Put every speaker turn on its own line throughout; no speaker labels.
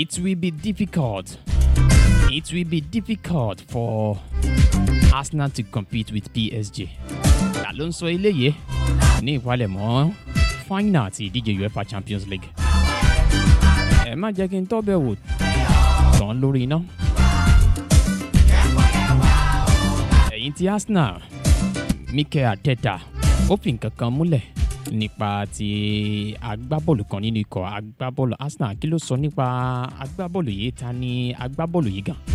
it will be difficult. It will be difficult for Arsenal to compete with PSG. Ta ló ń sọ eléyìí ní ìpalẹ̀mọ́ final ti ìdíje UEFA Champions League. Ẹ má jẹ́ kí n tọ́ bẹ̀ wò tán lórí iná. Ẹ̀yin ti Arsenal, Mikel Arteta, ó fi nǹkan kan múlẹ̀ nípa ti agbábọ́ọ̀lù kan nínú ikọ̀ agbábọ́ọ̀lù Arsenal kí ló sọ nípa agbábọ́ọ̀lù yìí ta ni agbábọ́ọ̀lù yìí gan.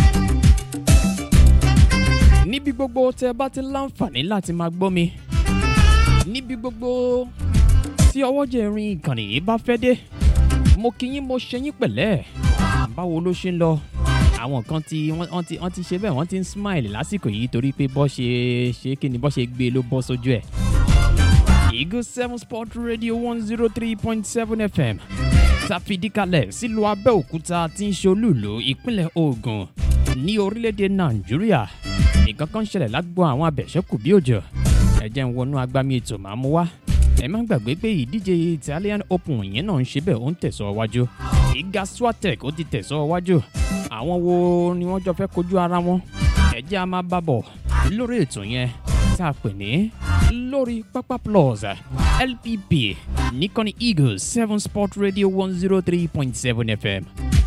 níbi gbogbo tẹ bá ti láǹfààní láti máa gbọ́ mi níbi gbogbo tí ọwọ́jẹ̀ rin ìkànnì yìí bá fẹ́ dé mo kí yín mo ṣe yín pẹ̀lẹ́ báwo ló ṣe ń lọ àwọn kan tí wọ́n ti wọ́n ti ṣe bẹ́ẹ̀ wọ́n ti ń smile lásìkò yìí torí pé bọ́ ṣe ṣe kí ni bọ́ ṣe gbé ló bọ́ sójú ẹ̀. Eagle seven sport radio one zero three point seven fm tàfidíkalẹ̀ sílùú abẹ́òkúta tí ń ṣe olúùlú ìpínlẹ̀ Ògùn ní orílẹ̀-èdè nàìjíríà nǹkan kan ṣẹlẹ̀ lágbo àwọn abẹ̀ṣẹ́kù bí òjò ẹ jẹ́ ń wọnú agbami ètò máa mú wá ẹ má gbàgbé pé ìdíje Italian Open yẹn náà ń ṣe bẹ́ẹ̀ ó ń tẹ̀sọ́ wájú ìga Swatek ó ti tẹ̀sọ́ wájú àwọn wo ni wọ́n jọ fẹ́ kojú ara wọn ẹ jẹ́ a máa bá bọ̀ lórí ètò yẹn tá a pè ní lórí pápá plus lpp nìkànnì eagles seven sport radio one zero three point seven fm.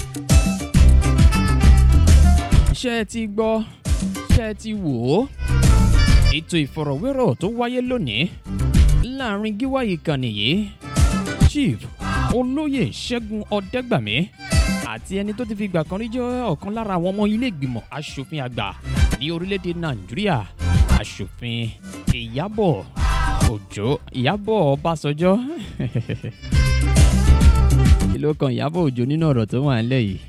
ṣé ẹ ti gbọ́ ṣé ẹ ti wò ó ètò ìfọ̀rọ̀wérọ̀ tó wáyé lónìí láàrin gíwá ìkànnì yìí chief olóyè ṣẹ́gun ọ̀dẹ́gbàmí àti ẹni tó ti fi ìgbà kan rí jẹ́ ọ̀kan lára àwọn ọmọ ilé ìgbìmọ̀ asòfin àgbà ní orílẹ̀-èdè nàìjíríà asòfin ìyábọ̀ òjó ìyábọ̀ ọbásanjọ́ kí ló kan ìyábọ̀ òjó nínú ọ̀rọ̀ tó wà nílẹ̀ yìí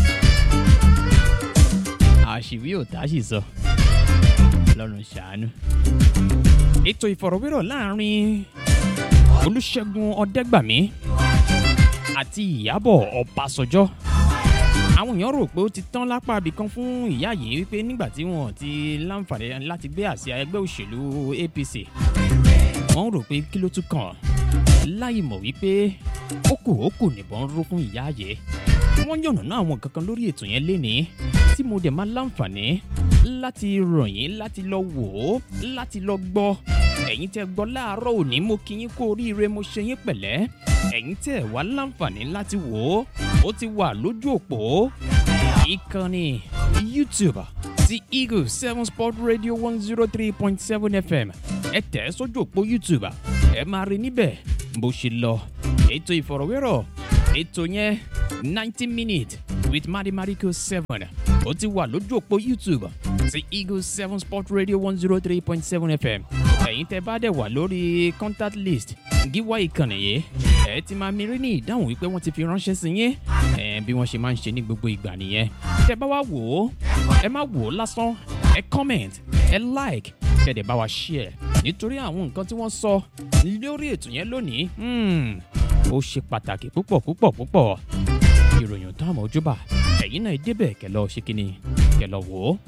àṣìwí ò tá sì sọ lọ́rùn ṣàánú. ètò ìfọ̀rọ̀wérọ̀ láàrin olùṣègùn ọ̀dẹ́gbàmí àti ìyábọ̀ ọbásanjọ́ àwọn èèyàn rò pé ó ti tán lápá ibìkan fún ìyá yìí wípé nígbà tí wọn ti láǹfààní láti gbé àsíá ẹgbẹ́ òṣèlú APC wọ́n rò pé kí ló tún kàn láì mọ̀ wípé ó kù ó kù nìbọn ró fún ìyá yìí wọ́n yànnàná àwọn kankan lórí ètò yẹn lénìí tí mo dẹ̀ máa láǹfààní láti ràn yín láti lọ wò ó láti lọ gbọ́ ẹ̀yin tẹ́ gbọ́ láàárọ̀ òní mo kí yín kú oríire mo ṣe yín pẹ̀lẹ́ ẹ̀yin tẹ́ wá láǹfààní láti wò ó ó ti wà lójú òpó ìkànnì YouTube ti Eagle seven sport radio one zero three point seven FM ẹ tẹ̀ ẹ́ sójú òpó YouTube ẹ máa rí níbẹ̀ bó ṣe lọ ètò ìfọ̀rọ̀wérọ̀ ètò yẹn ninety minutes with Madi Mariko seven ó ti wà lójú òpó YouTube ti Eagle seven sport radio one zero three point seven FM ẹ̀yin tẹ́ bá dẹ̀ wà lórí contact list gíwá ìkànnì yìí ẹ ti máa mi rí ní ìdáhùn wípé wọ́n ti fi ránṣẹ́ sí yín ẹ bí wọ́n ṣe máa ń ṣe ní gbogbo ìgbà nìyẹn tẹ́ bá wá wò ó ẹ má wò ó lásán ẹ comment ẹ like kẹ́dẹ̀ bá wa share nítorí àwọn nǹkan tí wọ́n sọ lórí ètò yẹn lónìí ó ṣe pàtàkì púpọ̀ púpọ̀ púpọ̀ ìròyìn tó àmọ́ ojúbà ẹ̀yin náà débẹ̀ kẹ́ lọ ṣe kínní kẹ́ lọ wò ó.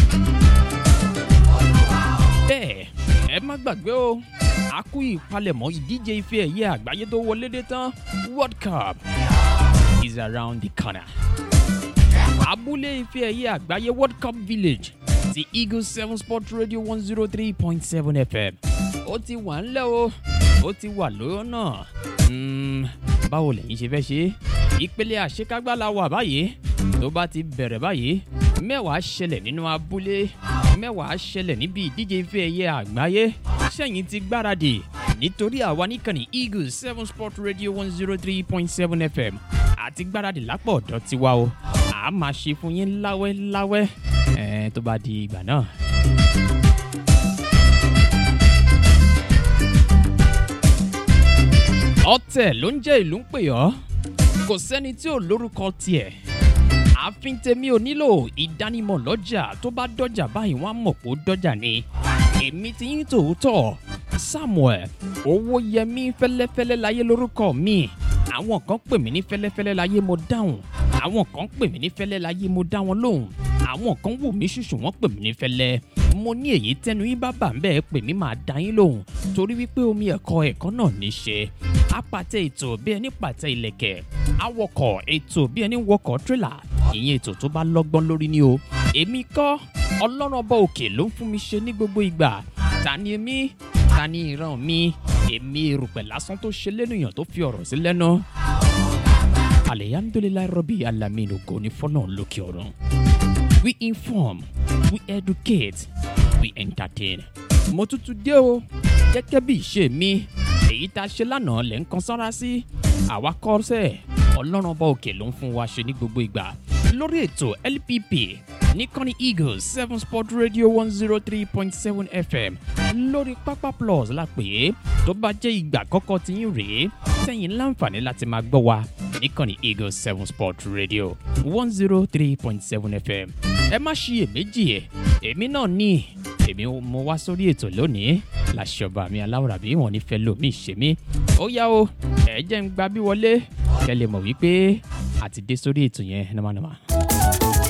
bẹ́ẹ̀ ẹ má gbàgbé o a kú ìpalẹ̀mọ́ ìdíje ife ẹ̀yẹ àgbáyé tó wọlé dé tán world cup is around the corner. abúlé ife ẹ̀yẹ àgbáyé world cup village ti eagle seven sport radio one zero three point seven fm ó ti wà ńlẹ̀ o ó ti wà lọ́nà báwo lẹ́yìn ṣe fẹ́ ṣe ìpele àṣekágbá la wà báyìí tó bá ti bẹ̀rẹ̀ báyìí mẹ́wàá ṣẹlẹ̀ nínú abúlé mẹ́wàá ṣẹlẹ̀ níbi ìdíje ife ẹ̀yẹ àgbáyé sẹ́yìn ti gbáradì nítorí àwa níkànnì eagle seven sport radio one zero three point seven fm àti gbáradì lápò ọ̀dọ́ tiwa o a máa ṣe fún yín láwẹ́ láwẹ́ ẹ̀ tó bá di ìgbà náà. ọ̀tẹ̀ ló ń jẹ́ ìlú ń pè ọ́ kò sẹ́ni tí ò lórúkọ tiẹ̀ ààfin tèmi ò nílò ìdánimọ̀ lọ́jà tó bá dọ́jà báyìí wọ́n á mọ̀ pé ó dọ́jà ni èmi ti yín tòótọ́ Samuel Owóyẹmí fẹ́lẹ́fẹ́lẹ́ láyé lórúkọ mi àwọn kan pè mí ní fẹ́lẹ́fẹ́lẹ́ láyé mo dáhùn àwọn kan pè mí ní fẹ́lẹ́ láyé mo dá wọn lóhùn àwọn kan wò mí ṣùṣù wọ́n pè mí ní fẹ́lẹ́ mo ní èyí tẹnu yín bá bà ń bẹ́ẹ̀ pè mí máa dá yín lóhùn torí wípé omi ẹ̀kọ́ ẹ̀kọ́ náà ní ṣe apàtẹ ètò bí ẹni pàtẹ ìlẹ̀kẹ̀ awọkọ̀ ètò bí ẹni wọkọ̀ tírélà ìyẹn ètò tó bá lọ́gbọ́n lórí ni o èmi kọ́ ọlọ́run ọba òkè ló ń fún mi ṣe ní gbogbo ìgbà ta ni èmi ta ni ìran mi èmi erùpẹ̀ lásán tó ṣe lẹ́nìyàn tó fi ọ̀rọ̀ sí lẹ́nu alihamdulilayi rọbì alamina ògo ní fọlọ́n lókè ọ̀run we inform we educate we entertain mo tuntun dé o gẹ́gẹ́ bí ìṣe mi èyí tá a ṣe lánàá lẹ́ ń kan sára sí àwa kọ́ sẹ́ ọlọ́run ọba òkè ló ń fún wa ṣe ní gbogbo ìgbà lórí ètò lpp níkànnì eagles seven sport radio one zero three point seven fm lórí pápá plus la pè é tó bá jẹ́ ìgbà àkọ́kọ́ tí yín rèé sẹ́yìn láǹfààní láti máa gbọ́ wa níkànnì eagles seven sport radio one zero three point seven fm ẹ má ṣiyèméjì ẹ èmi náà ní èmi mo wá sórí ètò lónìí làṣọba mi aláwòrán bí wọn ní fẹ́ lómi ṣe mí ó yá o ẹ jẹ́ ń gba bí wọlé kẹ́ lè mọ̀ wípé àti dé sórí ètò yẹn nàmánàmá.